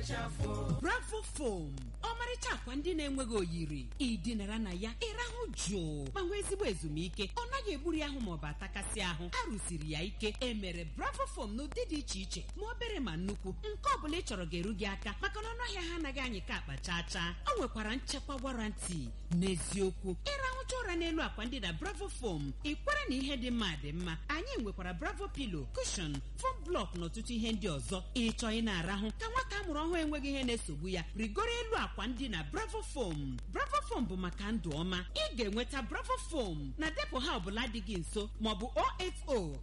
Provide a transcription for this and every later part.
bravo fom ọmarịcha akwa ndị na-enweghị oyiri ịdịnara na ya ịrahụ jụụ ma nwee ezigbo ezumike ọ naghị egburu ya ahụ maọbụ atakasị ahụ a rụsiri ya ike emere bravo fom n'ụdị dị iche iche ma obere ma nnukwu nke ọ bụla ị chọrọ ga-eru gị aka maka na ọnụahịa ha anaghị anyị ka akpa chaa chaa o nwekwara nchekwa warranty n'eziokwu ịrahụcha ụra n'elu akwa ndị na bravo fom ị kwere na ihe dị mma dị mma anyị nwekwara bravo pilo kushon fom blọk na ọtụtụ ihe ndị ọzọ ịchọ ị na-arahụ ka nwata amụrụ ọhụrụ enweghị ihe na-esogbu ya rigoro elu akwa ndị na bravo fom bravo fom bụ maka ndụ ọma ị ga-enweta bravo fom na depụ ha ọbụla dị gị nso maọbụ 080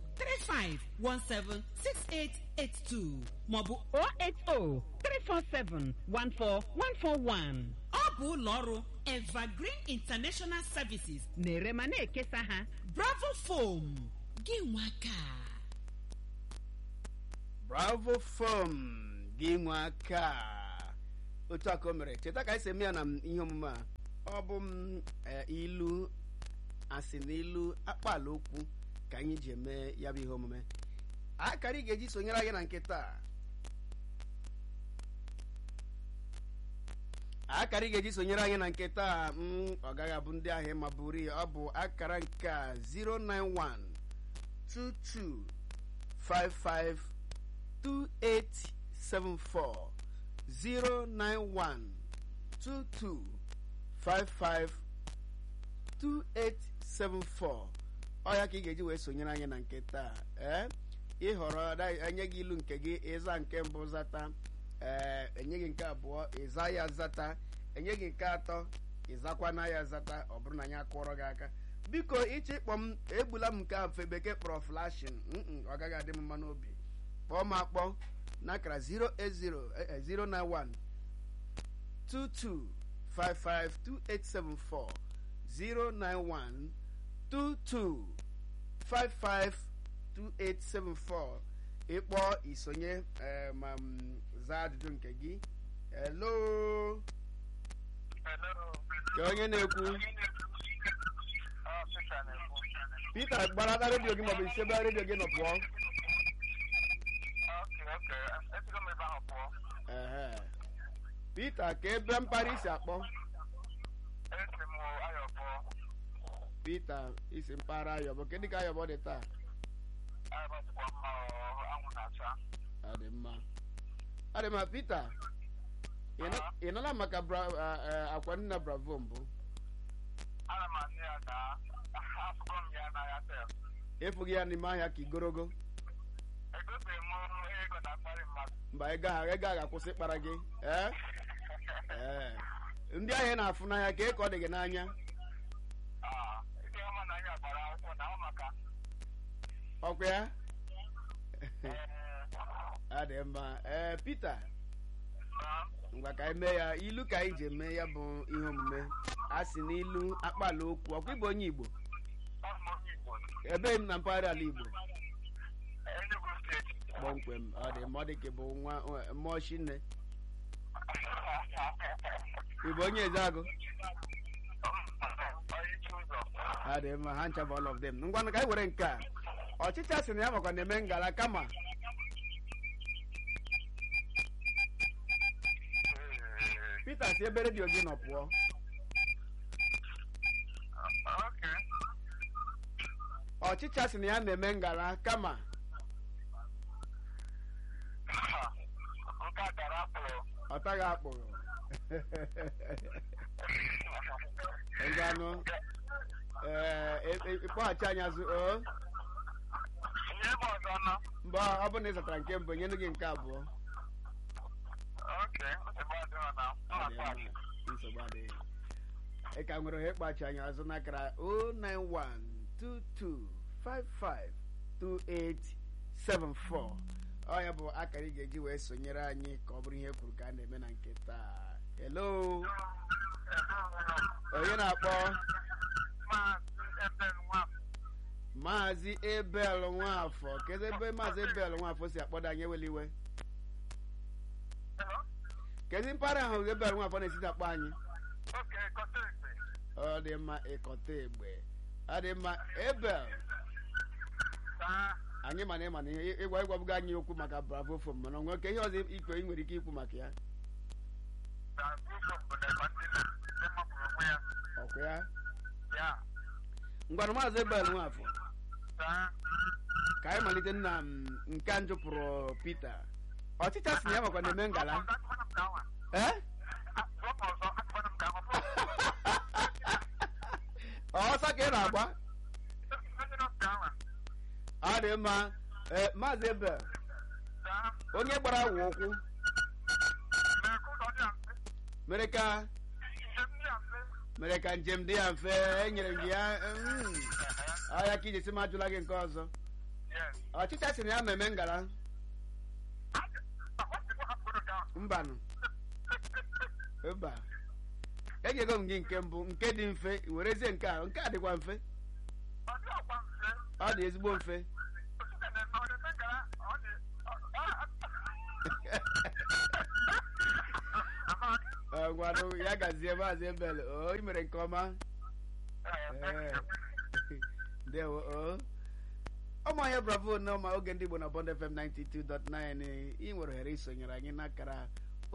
35176882 maọbụ 080 347 14141 ọ bụ ụlọ ọrụ evergreen international services na-ere ma na-ekesa ha bravo fom gị nwaka bravo fom gị nwe aka otu aka o mere cheta ka anyị si eme ya na m ihe omume a ọ bụ m eh, ilu asị na ilu akpala okwu ka anyị ji eme ya bụ ihe omume akara ị ga-eji sonyere anyị na nke taa akara ị ga-eji sonyere anyị na nke taa m ọ gaghị abụ ndị ahịa ma buru ya ọ bụ akara nke a 091 22 55 2874 091 22 55 2874 ọ ya ka ị ga-eji wee sonyere anyị na nke taa ee ịhọrọ da- enye gị ilu nke gị ịza nke mbụ zata ee enye gị nke abụọ ịza ya zata enye gị nke atọ ịzakwana ya zata ọ bụrụ na anyị akụọrọ gị aka biko ịchọ ịkpọ m egbula m nke a mfe bekee kpọrọ flashin mm, ọ gaghị adị m mma n'obi kpọọ m akpọ n'akara 08091 22552874 091 22552874 ịkpọ isonye eh, ma m zaa ajụjụ nke gị hello ka onye na-ekwu Peter gbarata redio gị maọbụ isebe redio gị nọ pụọ ehe Peter ka ebe mpaghara isi akpọ Peter isi mpaghara ayọbọ kedụ ka ayọbọ dị taa ọ dị mma ọ dị mma Peter ị nọ- ị nọla maka bra- a- a- akwa nna bravo mbụ efughị ya n'ime ahịa ka igorogo mba ego ahụ ego ahụ ga-akwụsị ịkpara gị ee ee ndị ahịa na-afụ n'anya ka eke ọ dị gị n'anya ọkwa ya ọ dị mma ee Peter ngwa ka anyị mee ya ilu ka anyị ji eme ya bụ ihe omume a sị n'ilu akpala okwu ọkwa ịbụ onye Igbo ebe m na mpaghara ala Igbo kpọmkwem ọ dị mma ọ dị ka ị bụ nwa mmụọ chinne ị bụ onye ezeagụ ha dị mma ha ncha bụ all of them ngwanụ ka anyị were nke a ọchịcha sị na ya makwa na-eme ngala kama Peter si ebe redio gị nọ pụọ ọchịcha sị na ya na-eme ngala kama ọ taghị akpụrụ ngwanụ ee ịkpọghachi anyị azụ o mgbe ọ bụ na ị zatara nke mbụ nyenu gị nke abụọ Ọ dị mma, nsogbu adịghị ị ka nwere ohere ịkpachi anyị azụ n'akara 09122552874 ọ ya bụ akara ị ga-eji wee sonyere anyị ka ọ bụrụ ihe kwuru ka a na-eme na nke taa hello onye na-akpọ maazị ebel nwafọ kedu ebe maazị ebel nwafọ si akpọdo anyị eweli iwe kedu mpaghara ahụ ebel nwafọ na-esite akpọ anyị ọ dị mma ịkọta egbe ọ dị mma ebel anyị mana ịma na ihe ịgwa ịgwabugo anyị okwu maka bravo fom mana onwe ka ihe ọzọ ikpe ị nwere ike ikwu maka ya ọkwa ya ngwanụ maazị ebel nwafọ ka anyị malite nna m nke a njụpụrụ Peter ọchịcha si na ya makwa na-eme ngala ee ọsọ ka ị na-agba ọ dị mma ee maazị ebel onye gbara awụ ụkwụ mere ka mere ka njem dị ya mfe enyere m gị ya mm, ọ ya ka iji si m ajụla gị nke ọzọ ọchịcha si na ya mmemme ngala mbanụ mba enyego m gị nke mbụ nke dị mfe werezie nke a nke a dịkwa mfe ọ dị ezigbo mfe Ọ, ngwanụ ya gazie maazị ebel o ị mere nke ọma Ee. ndewo o ụmụahịa bravo n'ọma oge ndị igbo na bond fm 92.9 ị nwere ohere isonyere anyị n'akara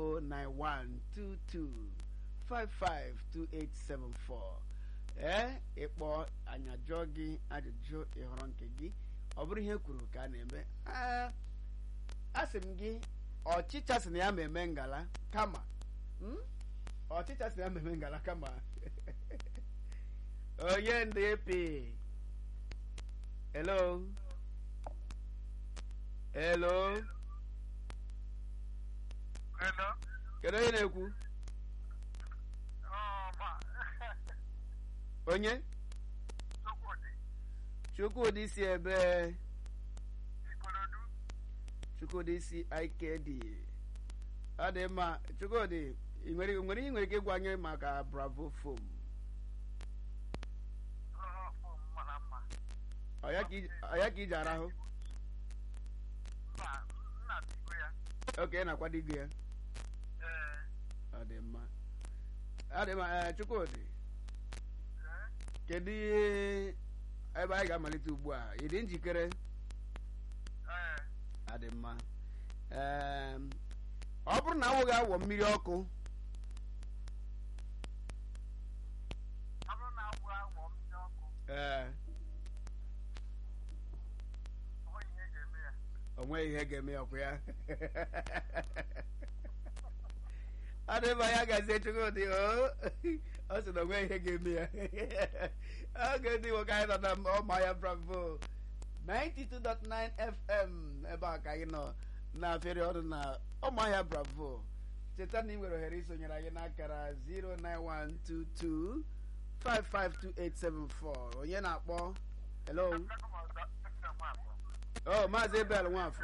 09122552874 ee ịkpọ anyị ajụọ gị ajụjụ ịhọrọ nke gị ọ bụrụ ihe kwuru ka a na-eme Ee, asị m gị ọchịcha si na ya ma eme ngala kama Hmm? ọchịcha si na ya ma eme ngala kama onye ndị epi hello hello kedu onye na-ekwu onye chukwudị si ebe chukwudị si ikd ọ dị mma chukwudị ị nwere ị nwere ihe ị nwere ike ịgwa anyị maka bravo fom ọ ya ka iji- ọ ya ka iji arahụ oke ị na-akwado igo ya ọ dị mma ọ dị mma ee, chukwudị kedu ihe ebe anyị ga-amalite ugbu a ị dị njikere ọ dị mma Em, ọ bụrụ na awụ ga-awọ mmiri ọkụ ee o nweghị ihe ga-eme ya ọkụ ya ọ dị mma ya gazie chukwudị o ọ sị na o nweghị ihe ga-eme ya oge ndị nwoke anyị nọ na ọma ya bravo 92.9 fm ebe a ka anyị nọ na-afịrị ọrụ na ọmahịa bravo cheta na ị nwere ohere isonyere anyị n'akara 09122 552874 onye na-akpọ hello oh maazị ebel nwafọ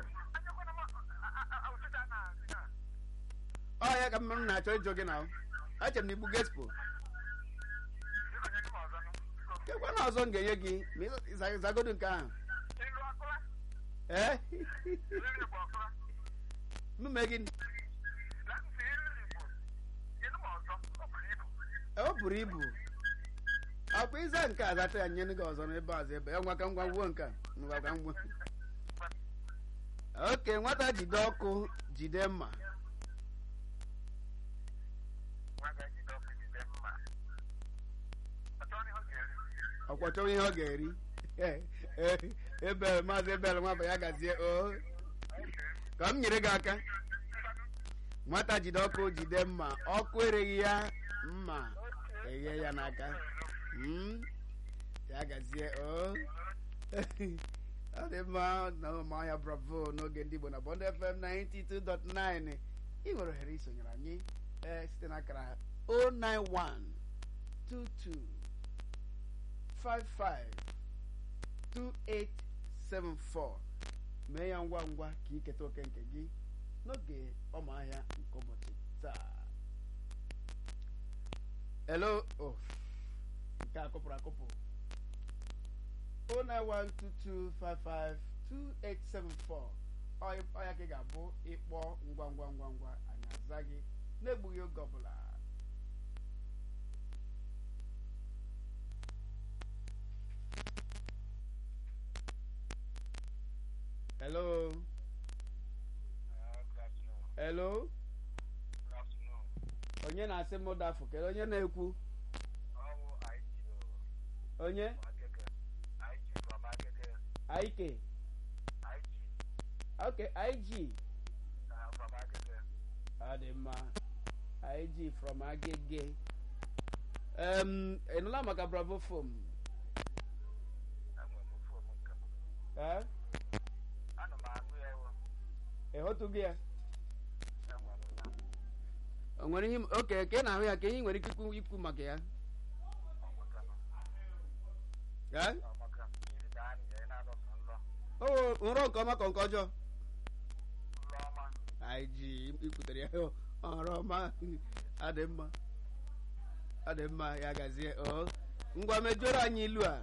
ọ ya ka m na-achọ ịjụ gị na eche m na igbu gespo kekwa na ọzọ m ga-enye gị ma ị zagodu nke ahụ ee mme gị o buru ibu akwa ịza nke a zata ya nye gị ọzọ n'ebe ọzọ ebe ya ngwa ka ngwa ngwuo nke a ngwa ka ngwa oke nwata jide ọkụ jide mma ọkwa chọwa ihe ọ ga-eri ebel maazị ebel nwafọ ya gazie o ka m nyere gị aka nwata jide ọkụ jide mma ọkụ ereghị ya mma eghe ya n'aka Mm, ya gazie o ọ dị mma na ụmụahịa bravo n'oge ndị igbo na bond fm 92.9 ị nwere ohere isonyere anyị ee site n'akara 091 22 552874 mee ya ngwa ngwa ka iketa oke nke gị n'oge ọmụahịa nke ụbọchị taa hello oh nke a kụpụrụ akụpụ 09122552874 ọ ya ka ị ga-abụ ịkpọ ngwa ngwa ngwa ngwa anyị aza gị na-egbughị oge ọbụla hello hello onye na-asị m dafụ kedu onye na-ekwu onye aike ok ig ọ dị mma ig from agege em ịnụla maka bravo fom ee ịhụtụgo ya o nwere ihe oke ka ị na-ahụ ya ka ihe ị nwere ike ikwu ikwu maka ya ee o nrọ nke ọma ka nke ọjọọ anyị ji ikwutere ya ọrụ ọma adị mma adị mma ya gazie o ngwa mejọrọ anyị ilu a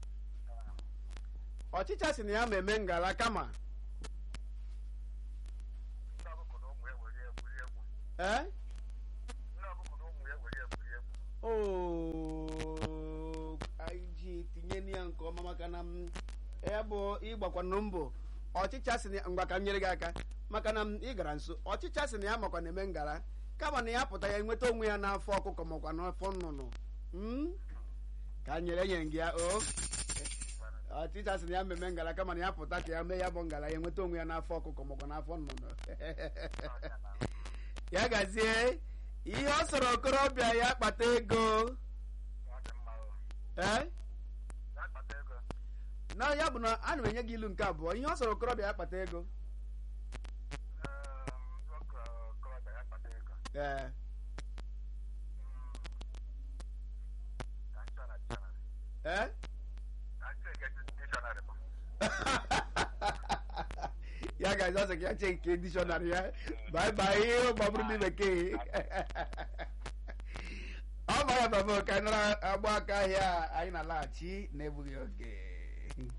ọchịcha si na ya ma eme ngala kama ee oo anyị ji tinye ya nke ọma maka na m ya bụ ịgbakwanụ mbọ ọchịcha si na ngwa ka m nyere gị aka maka na m ị gara nso ọchịcha si na ya makwa na-eme ngara kama na ya pụta ya enweta onwe ya n'afọ ọkụkọ makwa n'afọ nnụnụ Mm? ka m nyere nye gị ya o ọchịcha si na ya mmemme ngara kama na ya pụta ka ya mee ya bụ ngara ya enweta onwe ya n'afọ ọkụkọ makwa n'afọ nnụnụ ya gazie ihe ọ sọrọ okorobịa ya kpata ego ee na ya bụ na ana m enye gị ilu nke abụọ ihe ọ sọrọ okorobịa ya kpata ego ee ee ya ga ọsọ ka ya chee nke dictionary ya bye bye ihe gbagburu ndị bekee ọ ma ya baba ka anyị nara agba aka ahịa anyị na-alaghachi na-egbughị oge